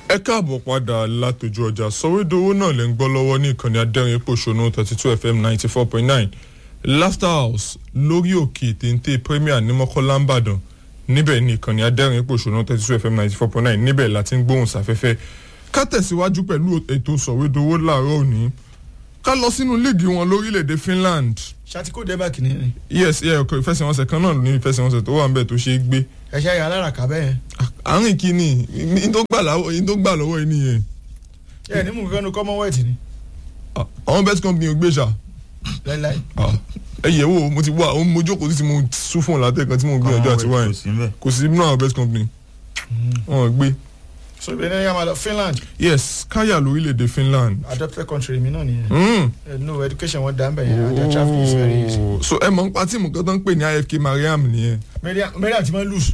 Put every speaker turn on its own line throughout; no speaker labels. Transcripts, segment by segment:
ẹ káàbọ̀ padà látọjú ọjà sọ̀wédowó náà lè ń gbọ́ lọ́wọ́ ní ìkànnì adẹ́rìn pòṣónú thirty two fm ninety four point nine laughter house lórí òkè téńté premier ní mọ́kànlá ńbàdàn níbẹ̀ ní ìkànnì adẹ́rìn pòṣónú thirty two fm ninety four point nine níbẹ̀ láti ń gbóhùn sáfẹ́fẹ́ ká tẹ̀síwájú pẹ̀lú ètò sọ̀wédowó láàárọ̀ òní ká lọ sínú líìgì wọn lórílẹ̀‐èdè finland
ṣàtìkó denmark ní ní.
yes ẹ ọkọ ìfẹsẹ̀wọnsẹ̀ kan náà ní ìfẹsẹ̀wọnsẹ̀ tó wà ń bẹ̀ tó ṣe é gbé
ẹ ṣe ayọ̀ aláràká bẹ́ẹ̀.
àárín kìíní ní tó gbà lọ́wọ́ yìí nìyẹn
ẹ ní mú nǹkan nu commonwealth ni
àwọn best company ò gbé ṣá
láíláí.
ẹ yẹ̀ wò mo ti wá àwọn mo jókòó tí mo sún fún látẹ̀kan tí mo gbìyànjú àti wáyé
kò sí mbẹ.
kò sí nínú àwọn best company wọn ò gbé
so ibi ẹni yà máa lọ finland
yes káyà lórílẹ̀‐èdè finland
adopted country mi náà nìyẹn.
Mm.
ẹ no education wọn dá ń bẹ̀ yẹn and their traffic is very easy.
Oh, so ẹ mọ̀ nípa tíìmù kan tó ń pè ní ifk mariam nìyẹn
Mariam Mariam ti máa ń lose.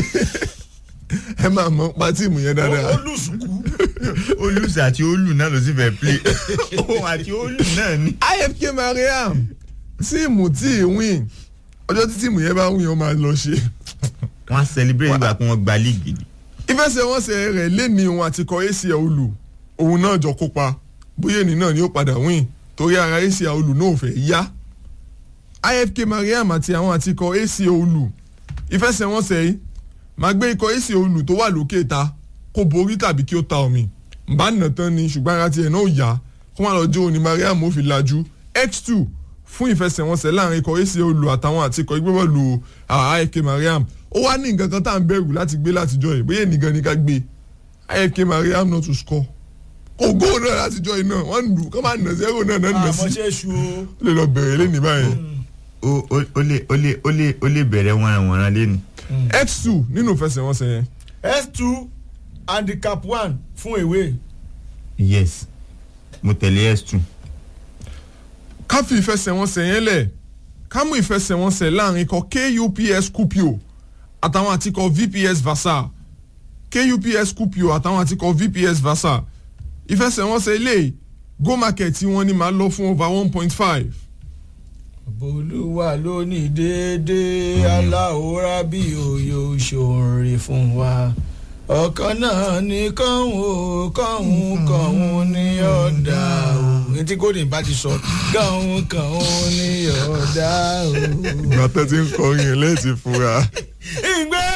ẹ máa mọ̀ nípa tíìmù yẹn
ó
dáadáa
lose kú.
olùsè àti olù náà ló sì fẹ́ play òun àti olù náà ni.
ifk mariam tíìmù tí ì win ọjọ́ tí tíìmù yẹn bá win ó máa lọ ṣe
wọ́n á celebrate ìgbà pé wọ́n gba league ni.
ìfẹsẹ̀wọnsẹ̀ rẹ̀ lẹ́ni òun àti kọ acl olù òun náà jọ kópa bóyá ènì náà ni ó padà win torí ara acl olù náà ò fẹ́ yá ifk mariam àti àwọn àti kọ acl olù ìfẹsẹ̀wọnsẹ̀ yìí máa gbé ikọ̀ acl olù tó wà lókè ta kó borí tàbí kí ó ta omi bá nà tán ni ṣùgbọ́n ara tiẹ̀ náà ò yá kó má lọ jó òní mariam ó fi lajú x2 fún ìfẹsẹ̀wọnsẹ̀ láàrin ikọ̀ acl olù àtàwọn àti ikọ̀ ìgbébọ̀lù ifk mariam ó wá ní nǹkan kan tá à ń bẹ̀rù láti gbé látijọ́ yìí bóyá nìkan ni ká gbé ifk mariam not to score kò góò náà látijọ́ yìí náà wọ́n ń lù kọ́ máa nà zero náà náà nà
àmọ́
sí
ṣe é ṣu o.
ó lè lọ bẹ̀rẹ̀ lé ní báyìí.
ó ó- ó lè ó lè ó lè ó lè bẹ̀rẹ̀ wọ̀nranwọ̀nran lẹ́nu.
x2 nínú ìfẹsẹ̀wọnsẹ̀ yẹn
s two handicap one fún èwe.
yes mo tẹ̀lé s2.
ká fi ìfẹsẹ̀wọnsẹ̀ yẹn lẹ̀ ká mú ìfẹsẹ̀wọnsẹ̀ láàrin ikọ̀ kups kupio àtàwọn àtikọ̀ vps vasa kups kupio àtàwọn àtikọ̀ vps vasa ìfẹsẹ̀wọnsẹ̀ ilé go market tí wọ́n ní máa lọ fún over one point five
bolúwa ló ní déédéé aláwòrán bí òye òṣòrè fún wa ọ̀kan náà ní kọ́hún kọ́hún kọ́hún ní ọ̀dà o etí golden bá ti sọ kọ́hún kọ́hún ní ọ̀dà o.
ìgbà tó ti ń kọrin ẹ̀ lẹ́ẹ̀tì fura
ìgbẹ́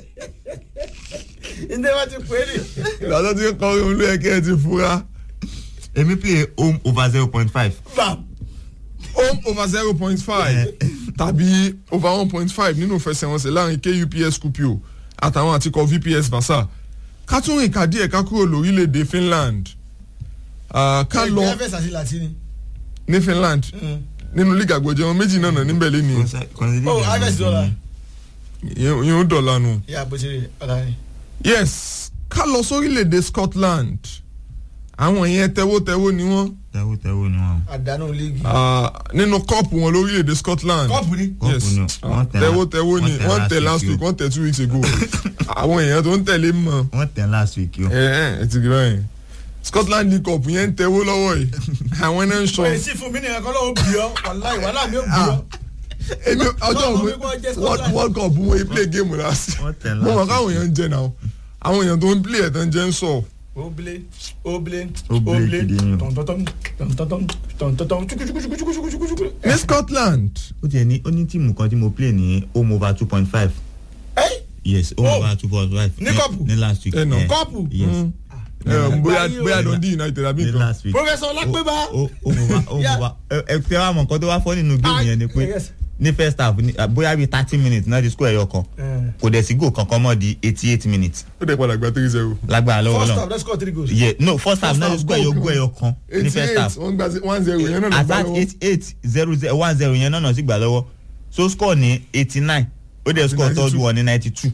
ìdè wa ti pè é nì.
ìgbà tó ti ń kọrin olú ẹ̀kẹ́ ẹ̀ ti fura
èmi play home over zero point five.
bam
home over zero point five tàbí over one point five nínú ìfẹsẹ̀wọnsẹ̀ láàrin kups kupio àtàwọn àtikọ̀ vps vasa ká tún rìn ká díẹ̀ ká kúrò lórílẹ̀‐èdè finland Ah, ká lọ
ẹgbẹ́ fẹsẹ̀ àti latini.
ní finland nínú league àgbọ̀jẹ̀ wọn méjì náà nà níbẹ̀ lẹ́ni
oh harvest dollar.
yẹn ó dọ̀la nù.
yà bó ṣe rí ọ̀la ni.
yes ká lọ sórílẹ̀‐èdè scotland àwọn yẹn tẹ́wọ́tẹ́wọ́ ni wọ́n
tẹ́wọ́ tẹ́wọ́ ni wọ́n.
àdánù líìgì.
Ah, nínú kọ́ọ̀pù wọn lórílẹ̀‐èdè scotland.
kọ́ọ̀pù ni.
yes
Kọ́ọ̀pù ni wọ́n tẹ̀
tẹ́wọ́ tẹ́wọ́ ni
wọ́n tẹ̀
wọ́n tẹ̀
last
last
week
week
o.
wọ́n tẹ̀ two weeks ago àwọn èèyàn tó ń tẹ̀lé mọ̀
wọ́n tẹ̀ last week yó.
ẹ ẹ ẹ ti gbọ́ yẹn scotland league cup yẹn ń tẹ́wọ́ lọ́wọ́ yìí àwọn náà ń sọ
wọ́n yìí sí fún mi nìkan kọ́ lọ́wọ́ bí ọ́ wàláì wàhálà mi ò bí ọ́.
èmi ọjọ́
Wọ́n
òwe
mọ̀ pé wọ́n jẹ́
world
Scotland.
world cup wọn yìí play game last
wọ́n tẹ̀
mo mọ̀
last
káwọn
week
èèyàn ń jẹ náà àwọn èèyàn tó ń play ẹ̀ tán jẹ́ ń sọ
oble oble
Oble
oble
gidi ni o.
tọ̀ntọ̀tọ̀m tọ̀ntọ̀tọ̀m tọ̀ntọ̀tọ̀m chukuchukuchukuchukuchukuchukuchuku.
ní scotland
ó tiẹ̀ ní ó ní tíìmù kan tí mo play ní home over two point five.
ẹ́
yes home
Oh.
over two point five.
Ní kọ́ọ̀pù?
ní last week.
Ẹ nà.
Eh,
kọ́ọ̀pù.
yes
ẹ, bóyá
Báyìí o.
bóyá dundee united àbí
ní
nǹkan
last week.
professor ọlápẹ́bá.
ó ó mo bá ó mo
Yeah.
bá ẹ ẹ fẹ́ wá mọ̀ nǹkan tó wá fọ́ nínú géèmù yẹn ni pé
yes.
ní first half ní bóyá bíi thirty minutes náà di score ẹyọ kan kò dẹ̀ sí goal kankan mọ́ di eighty eight minutes
ó dẹ̀ padà gba three zero
lágbára lọ́wọ́
first
náà
half let's score three goals.
yeah no first half
First
náà di
half
score ẹyọ
goal
goal ẹyọ kan ní
eighty
first
eight
half
wọ́n gba one zero yẹn náà ló
at
gbá
that
lọ́wọ́
eight eight zero zero one zero yẹn náà náà sì gbà lọ́wọ́ so score ní eighty nine ó dẹ̀ score
92.
third one ní ninety two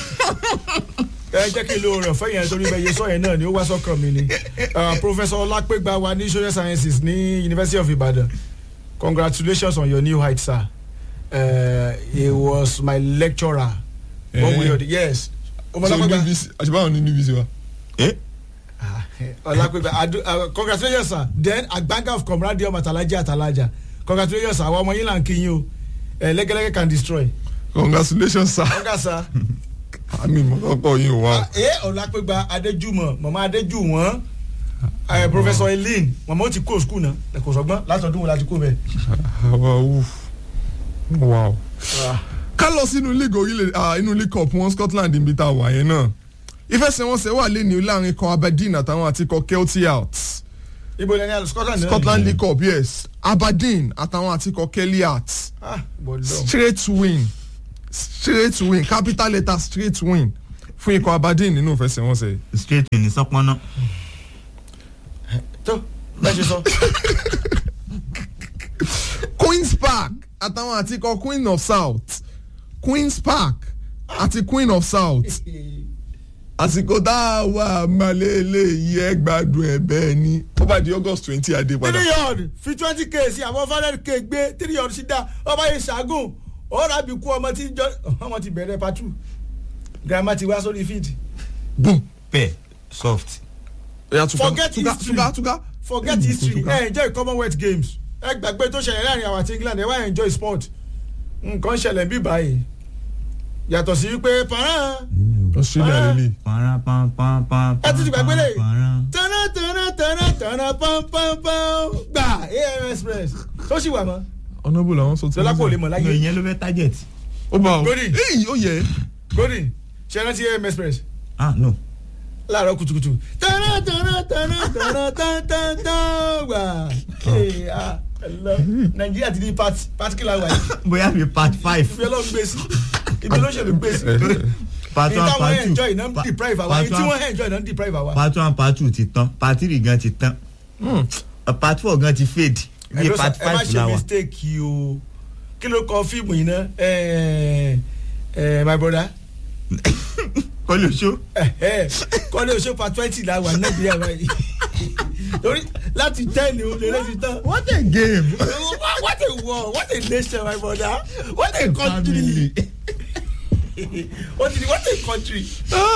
ẹ jẹ́ kí n lo rẹ̀ fẹ́ yẹn torí bẹ́ẹ̀ yẹ sọ yẹn náà ni ó wá sọ́kàn mi ni Uh, professor ọlápẹ́gbà wa ní social sciences ní university of ibadan congratulations on your new height sir uh, he was my lecturer one way or the yes
so
ọmọlápẹ́gbà
níbi àṣìbáwọn ní níbi sí wa.
eh
ọlápẹ́gbà adu uh, congratulations sir then agbanga of comrade ọmọ atalaja atalaja congratulations sir àwọn ọmọ yín là ń kí yín o Uh, lẹ́gẹ́lẹ́gẹ́ can destroy
congratulations sir.
ọ̀gá sir
àmì ìmọ̀lọ́pọ̀ yìí wà.
ẹ ọ̀làpẹ̀gba adéjúmọ̀ mọ̀mọ́ adéjúwọ̀n ẹ professor eileen mọ̀mọ́ ó ti kó skul náà ẹ kò sọgbọ́n látọ̀dún wo láti kó bẹ́ẹ̀.
àwa wù wow. ká lọ sínú league orílẹ̀ ah, inú league cup wọn Scotland níbi tá a wà yẹn náà ìfẹsẹ̀wọnsẹ̀ wà lẹ́ni láàrin kan Aberdeen àtàwọn àti kan Kelty Hearts
ibo lẹni àlọ scotland náà
Scotland league cup yes Aberdeen àtàwọn àti kan Kelly Hearts
ah bọ̀dọ̀
straight win straight win capital letter straight win fún ikọ̀ Aberdeen nínú ìfẹsẹ̀wọnsẹ̀ yìí.
straight in sọpọ́nà
tó bẹ́ẹ̀ ṣe sọ.
Queen's Park àtàwọn àti ikọ̀ Queen of South Queen's Park àti Queen of South àsìkò tá a wà malele yìí ẹ gbádùn ẹ bẹ́ẹ̀ ni ó bá di August twenty adé padà.
three yard fi twenty k sí àwọn five hundred k gbé three yard sí dá ọba yìí ṣàgùn ọ̀rọ̀ àbí kú ọmọ tí jọ ọmọ ti bẹ̀rẹ̀ patu grandma ti wá sórí field
boom
pẹ̀ soft
ẹ̀yà tuka
Forget
tuka
history.
tuka tuka.
forget
Mm,
history
tuka.
ẹ enjoy commonwealth games ẹ gbàgbé tó ṣẹlẹ̀ láàrin àwọn àti england ẹ wá enjoy sport nǹkan ṣẹlẹ̀ bí báyìí yàtọ̀ sí wípé parán
Australia
Ah.
lele.
para pam pam pam
ẹ ti ti gbàgbé lè
para.
tana tana tana tana pam pam pam gbà am express tó sì wà mọ́
honourable làwọn sọ tí
lọ́lá kò lè mọ̀
no
láyé
ìyẹn ló fẹ́ target
ó bá o
Godi.
èyí ó yẹ
golden ṣe é rántí am express
ah no
láàárọ̀ kùtùkùtù tana tana tana tana tan tan tan gbà Hey, ah, hello. nàìjíríà ti di part- particular wa yìí
bóyá fi part five
ibi ọlọ́run gbé sí ibi olóṣèlú gbé sí
part
èyí
one
táwọn
part two
enjoy náà ń
Pa-
deprive àwa
part
èyí tí
one-
wọ́n enjoy náà ń deprive àwa.
part one part two ti tán part three gan ti tán part four gan ti fade
ẹ
bí
ló sọ-
part
ẹ má
five
ṣe
la wà
mistake yìí o kí ló kọ fíìmù yìí náà ẹ ẹ my brother
kọ́lé oṣó
kọ́lé oṣù pa twenty la wà ní nàìjíríà báyìí torí láti ten ni o lè lè ti tán.
what a game
what a war what a nation my brother what a country what a what a country.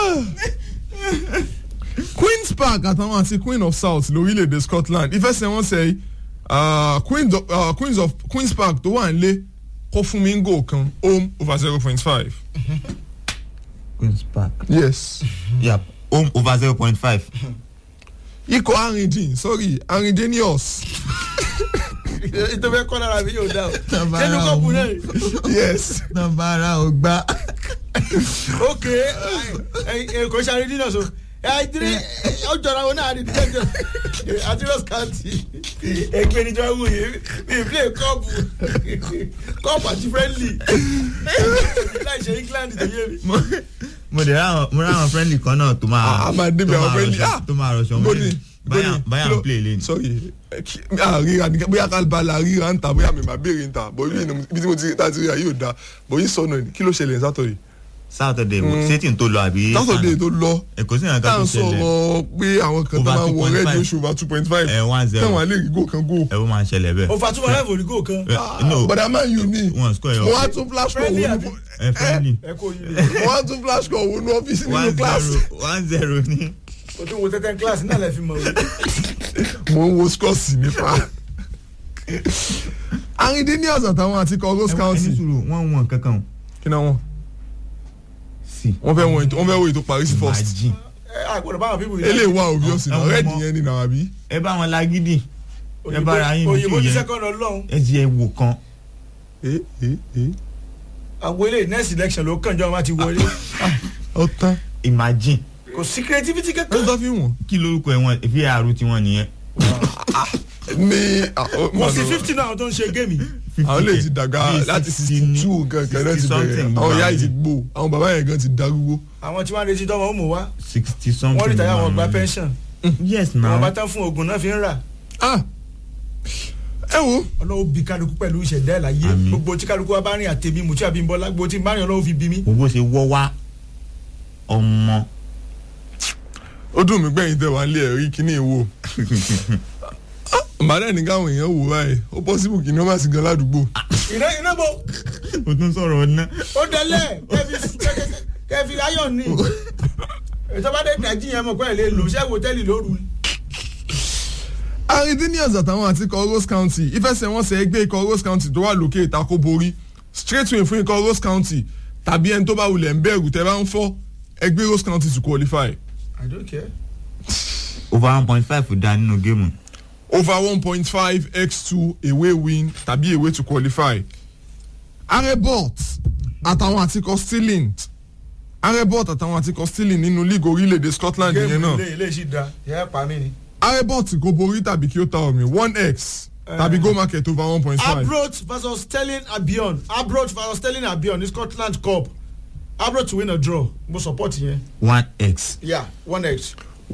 Queen's Park àtàwọn àti Queen of South lórílẹ̀‐èdè Scotland ìfẹsẹ̀wọnsẹ̀ uh, Queens of, uh, Queens of Queen's Park tó wà nílé kó fún mi ń gò kan home over zero point five.
queen's park
yes.
yep home over zero point five
ikọ̀ arìndín sorry arìndínius
ètò fẹ́ kọ́ lára mi yóò dá o
Bàbá
ṣé ní kọ́ọ̀bù
òun.
náà
yes.
nọmbara ò gbá
ok kò ṣe àrídìí náà so àìdírí ó jọra wọn náà àrídìí náà àtúrọ̀sì káàtì ẹgbẹ́ níjọ́ wù yìí mi play kọ́ọ̀bù kọ́ọ̀bù àti friendly láì ṣe England tó yé mi.
mo dẹ̀ ráwọn mo ráwọn friendly kan náà tó máa
a máa débi
tó
àwọn
máa
friendly
rọṣọ- tó máa rọṣọ wọn
Godi
lẹ́nu. báyà báyà ń play lane
sorry eh, kí- ah, ríra ní bóyá ká bá la ríra ń ta bóyá mi máa béèrè ń ta bó ibi ìnú- ibi tí mo ti tá ti ríra yóò da bó yín sọnù ẹ̀ kí ló ṣẹlẹ̀ ní sátọ̀dẹ̀
saturday sétí tó lọ àbí
sátọ̀dẹ̀ tó lọ
èkó sí ìrànká
tá à
tó
ń
ṣẹlẹ̀
sọ̀rọ̀ pé àwọn kan tó
Over
máa ń wọ
2.5.
rẹ́ẹ̀dì oṣù over two point five
ẹ̀ one zero
táwọn alẹ́ rí gò kan gò
ẹ̀ ó máa ń ṣẹlẹ̀ bẹ́ẹ̀.
òfà túmọ̀ láì fòrí gò kan
Eh, no
bọ̀dà máa ń yù ní
wọn score ẹ̀
mo wá
ọ́
tún flash call
Friendly
wọnú
àbí?
ẹ̀ friendly
ẹ kò yí mi
mo wá tún flash call wọnú ọ́fíìsì nínú
one
class
zero one zero ní.
o tún wo tẹ́tẹ́ class náà lẹ́ fi mọ̀ o.
mo ń wo scores nípa arìndínius àtàwọn àti kọ rose
ẹni
county
sùúrù wọ́n wọ̀n kankan o.
kí náà wọn
sí.
wọ́n fẹ́ wọ́n wọ́n fẹ́ wo ètò paris first
imagine
ẹ àgbọ̀dọ̀ báwọn pípọ̀
eléyìí wà obvious
Ẹ
náà
wọ́n
rẹ́ẹ̀dì
mọ-
yẹn ni náà àbí.
ẹ bá wọn lágídì ẹ bára yín bí
òyìnbó
tí
ní
yẹn
second ọlọ́run
ẹ ti ẹ wò kan
Eh, eh, eh.
àwọn ilé next election ló kàn jọ wọn ti wọlé
ó tán
imagine
kò sí creativity
ló
kankan.
tó fi wọ́n.
kí lorúkọ ẹ wọn var tiwọn nìyẹn.
ní
kò sí fifty náà tó ń ṣe géèmì.
àwọn lè ti dàgbà
Bíi
láti
60
sixty
ní-
two kankan náà ti
60
bẹ̀rẹ̀
something
àwọn ìyá
gbà
yìí ti
mí.
gbó àwọn bàbá yẹn gan ti darúgbó.
àwọn tí wọ́n retí tọ́mọ ó mú wá
sixty something.
wọ́n rí tàyà wọn gba
wọn.
pension
yes
àwọn
na
bá tán fún oògùn náà fi ń rà
Ah, ẹ wo
ọlọ́wọ́ bí kálukú pẹ̀lú ìṣẹ̀dá ẹ̀ láyé
Àmín.
gbogbo tí kálukú wa bá rìn àtẹ̀mí mùtí àbímbọ́lá gbogbo tí márùn ọlọ́wọ́ fi bí mi.
gbogbo ṣe wọ́ wá ọmọ
ó dùn mí gbẹ̀yìn tẹ̀ wá lé ẹ̀rí kíní ìwò. màdà ní káwọn èèyàn wò báyìí ó pọ́sibù kí ni wọ́n má sì gan ládùúgbò.
iná iná bo
o tún sọ̀rọ̀ ọ̀nà.
ó dẹ́lẹ̀ kẹfì kẹfì ayọ̀ ní ètò bá dé dájí yẹn mọ̀ pé ẹ̀ lè lò ṣẹ́ wòtẹ́ẹ̀lì lóru ni.
arindinius àtàwọn àti ikọ̀ rose county ìfẹsẹ̀wọnsẹ̀ ẹgbẹ́ ikọ̀ rose county tó wà lókè ìtakò borí straight win fún ikọ̀ rose county tàbí ẹni tó bá wulẹ̀ ń bẹ̀rù tẹ́ bá ń fọ́ ẹgbẹ́ Rose County to qualify
i don't care.
over one point five da nínú géèmù.
over one point five x two away win tàbí away to qualify. arebot àtàwọn àtikọ stirling arebot àtàwọn àtikọ stirling nínú league orílẹ̀-èdè Scotland yẹn
géèmù
náà
ilé ilé ṣì da yẹ pa mí ni.
arebot kò borí tàbí kí ó ta omi one x tàbí go market over one point five.
Abroach versus Sterling Albion Abroach versus Sterling Albion ní Scotland Cup Abroach to win or draw mo support yẹn.
one x
yeah one x.